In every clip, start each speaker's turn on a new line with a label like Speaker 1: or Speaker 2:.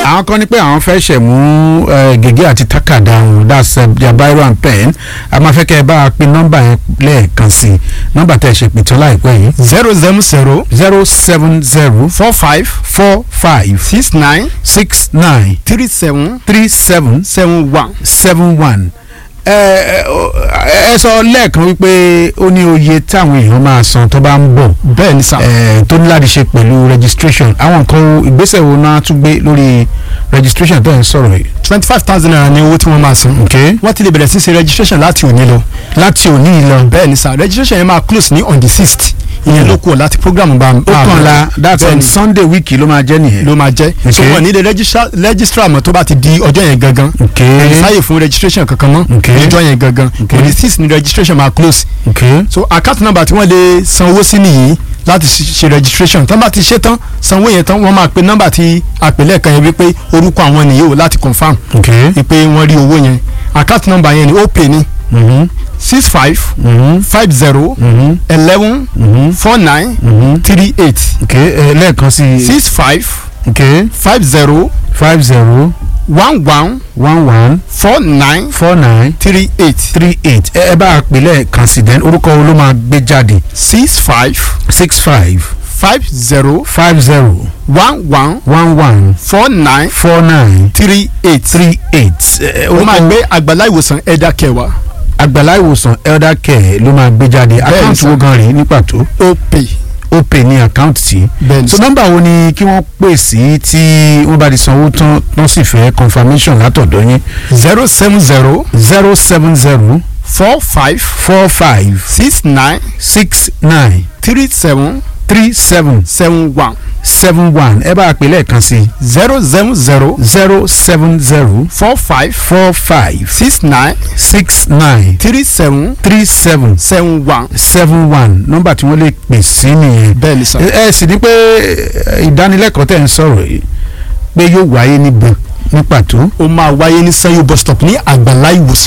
Speaker 1: àwọn kan ní pé àwọn fẹ́ ṣẹ̀ mú eh, gègé àti tákàdá wọn that's uh, their biro and pen a máa fẹ́ kẹ́ ẹ bá a pín nọ́mbà yẹn lẹ́ẹ̀kan sí i nọ́mbà tẹ̀ ṣe pìtàn láìpẹ́ yìí
Speaker 2: zero seven zero
Speaker 1: zero seven zero
Speaker 2: four five
Speaker 1: four five
Speaker 2: six nine
Speaker 1: six nine
Speaker 2: three seven
Speaker 1: three seven
Speaker 2: seven one.
Speaker 1: seven one ẹ ẹ sọ lẹ́ẹ̀kan wípé ó ní oye táwọn èèyàn máa san tó bá ń bọ̀
Speaker 2: bẹ́ẹ̀ ni sà.
Speaker 1: ẹ tó ní láti ṣe pẹ̀lú registration àwọn nǹkan wo- ìgbésẹ̀ wo náà tún gbé lórí registration tó ń sọ̀rọ̀ yìí.
Speaker 2: twenty five thousand naira ni owó tí wọ́n máa san.
Speaker 1: ok
Speaker 2: wọ́n ti lè bẹ̀rẹ̀ sí ṣe registration láti òní lọ.
Speaker 1: láti òní yìí lọ
Speaker 2: bẹ́ẹ̀ ni sà registration yẹn máa close ní on the sixth. ìyẹn ló kù ọ̀ láti program bá
Speaker 1: ó kàn la that's
Speaker 2: bẹ́ẹ̀
Speaker 1: on
Speaker 2: ni
Speaker 1: sunday week ló máa jẹ́ nìyẹn.
Speaker 2: ló máa jẹ́. so
Speaker 1: Okay.
Speaker 2: wọ́n ní lè registra- registrar mọ́ tó bá ti di ọjọ́ yẹn gangan.
Speaker 1: ok
Speaker 2: kò ní sáyè fún registration kankan mọ́.
Speaker 1: Okay.
Speaker 2: níjọ́ yẹn gangan.
Speaker 1: Okay.
Speaker 2: on the sixth ni registration máa close.
Speaker 1: ok
Speaker 2: so account number tí wọ́n lè san owó sí nìyí láti ṣe ṣe registration tán bá ti ṣe tán sanwó yẹn tán wọ́n máa pe nọ́mbà tí àpèlẹ́ kan yẹn wípé orúkọ àwọn nìyí o láti confam
Speaker 1: ok
Speaker 2: wípé wọ́n rí owó yẹn account number yẹn ni ó pè ní
Speaker 1: mhm
Speaker 2: six five
Speaker 1: mhm
Speaker 2: five zero
Speaker 1: mhm
Speaker 2: eleven
Speaker 1: mhm
Speaker 2: four nine
Speaker 1: mhm
Speaker 2: three eight
Speaker 1: ok ẹ lẹ́ẹ̀kan sí i
Speaker 2: six five
Speaker 1: ok
Speaker 2: five zero
Speaker 1: five zero
Speaker 2: one one
Speaker 1: one one
Speaker 2: four nine
Speaker 1: four nine
Speaker 2: three eight
Speaker 1: three eight ẹ ẹ bá a pè lẹ́ẹ̀kan sí then orúkọ wo ló máa gbé jáde
Speaker 2: six five
Speaker 1: six five
Speaker 2: five zero
Speaker 1: five zero
Speaker 2: one one
Speaker 1: one one
Speaker 2: four nine
Speaker 1: four nine
Speaker 2: three eight
Speaker 1: three eight ẹ
Speaker 2: ó máa
Speaker 1: orúkọ
Speaker 2: gbé àgbàlá ìwòsàn ẹ̀dá kẹwàá
Speaker 1: àgbàlá ìwòsàn elder care ló máa gbé jáde àkáǹtì
Speaker 2: sir.
Speaker 1: wo gan rèé ní pàtó
Speaker 2: ó pè
Speaker 1: ó pè ní àkáǹtì tí
Speaker 2: bẹ́ẹ̀ ni
Speaker 1: so nọ́mbà wo ni kí wọ́n pè sí tí wọ́n bá ti sanwó tán wọ́n sì fẹ́ confirmation látọ̀dọ̀ yín
Speaker 2: zero seven zero
Speaker 1: zero seven zero
Speaker 2: four five
Speaker 1: four five
Speaker 2: six nine
Speaker 1: six nine
Speaker 2: three seven
Speaker 1: three seven
Speaker 2: seven one
Speaker 1: seven one ẹ bá a pè lẹ́ẹ̀kan sí
Speaker 2: zero seven zero
Speaker 1: zero seven zero
Speaker 2: four five
Speaker 1: four five
Speaker 2: six nine
Speaker 1: six nine
Speaker 2: three seven
Speaker 1: three seven
Speaker 2: seven one
Speaker 1: seven one nọ́mbà tí wọ́n lè pè sí nìyẹn
Speaker 2: bẹ́ẹ̀ ni sà.
Speaker 1: ẹ ẹ sì ní pé ẹ, ìdánilẹ́kọ̀ọ́ tẹ̀ ń sọ̀rọ̀ yìí pé yóò wáyé níbo ní pàtó
Speaker 2: ó máa wáyé ní sanyo bus stop ní àgbàlá ìwòsàn.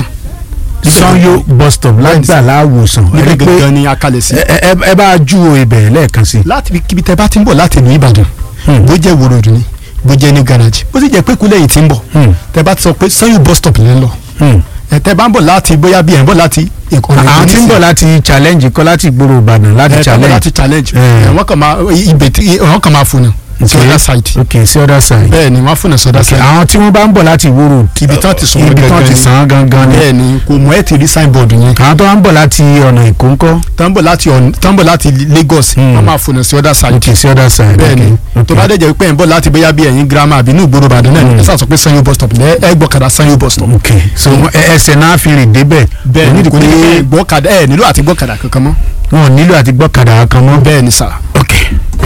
Speaker 1: sanyo bus stop lágbàlá àwòsàn ẹ rí
Speaker 2: níbẹ̀
Speaker 1: pé
Speaker 2: gangan ni a kalẹ̀ sí.
Speaker 1: ẹ ẹ ẹ bá a júwo ibẹ̀ lẹ́ẹ̀kan sí.
Speaker 2: láti ibi kíbi tẹ bá ti ń bọ̀ láti ìlú ìbàdàn
Speaker 1: Hmm.
Speaker 2: bó jẹ́ wòròdù ni bó jẹ́ ní garaji bó sì jẹ́ pé kúlẹ̀ yìí ti ń bọ̀
Speaker 1: Hmm.
Speaker 2: tẹ bá ti sọ pé sanyo bus stop lẹ́ ń lọ
Speaker 1: Hmm.
Speaker 2: ẹ tẹ bá ń bọ̀ láti bóyá bí ẹ̀ ń bọ̀ láti ìkọ̀nà
Speaker 1: àwọn tí ń bọ̀ láti challenge kọ́ láti ìgboro ìbàdàn láti
Speaker 2: ẹ tẹ bọ̀
Speaker 1: challenge
Speaker 2: láti challenge
Speaker 1: Eh.
Speaker 2: ẹ wọ́n kàn máa ibẹ̀ tí wọ́n kàn máa fònà sí
Speaker 1: Okay.
Speaker 2: other side
Speaker 1: ok sí other side.
Speaker 2: bẹ́ẹ̀ ni wọ́n fònà sí other
Speaker 1: ok
Speaker 2: side
Speaker 1: àwọn tí wọ́n bá ń bọ̀ láti ìwòrò
Speaker 2: ibi tán ti sùn
Speaker 1: ibi tán
Speaker 2: gangan
Speaker 1: ti
Speaker 2: ni.
Speaker 1: sàn án gangan ni
Speaker 2: bẹ́ẹ̀ ni kò mọ̀ ẹ́ ti rí signboard yẹn
Speaker 1: àwọn tó ń bọ̀ láti ọ̀nà èkó ńkọ́
Speaker 2: tán bọ̀ láti ọ̀n- tán bọ̀ láti Lagos
Speaker 1: Hmm.
Speaker 2: wọ́n máa fònà sí other side
Speaker 1: ok sí other side.
Speaker 2: bẹ́ẹ̀ ni
Speaker 1: ok
Speaker 2: tó bá dẹ̀ jẹ́ pé ẹ̀ ń bọ̀ láti bóyá bí ẹ̀yin girama àbí inú ìgboro Ìbàdàn náà ni
Speaker 1: Hmm.
Speaker 2: ẹ sá sọ pé Sanyo bus stop lẹ́ ẹ gbọ́kadà Sanyo bus stop.
Speaker 1: ok so ẹ- ẹsẹ̀ náà fi rìn débẹ̀
Speaker 2: bẹ́ẹ̀ ni
Speaker 1: kò
Speaker 2: kò
Speaker 1: ní
Speaker 2: ní
Speaker 1: di
Speaker 2: pé
Speaker 1: pé
Speaker 2: gbọ́kadà ẹ̀ nílò àti gbọ́kadà kankan mọ́.
Speaker 1: wọn ò nílò àti gbọ́kadà kan mọ́.
Speaker 2: bẹ́ẹ̀ ni sà.
Speaker 1: ok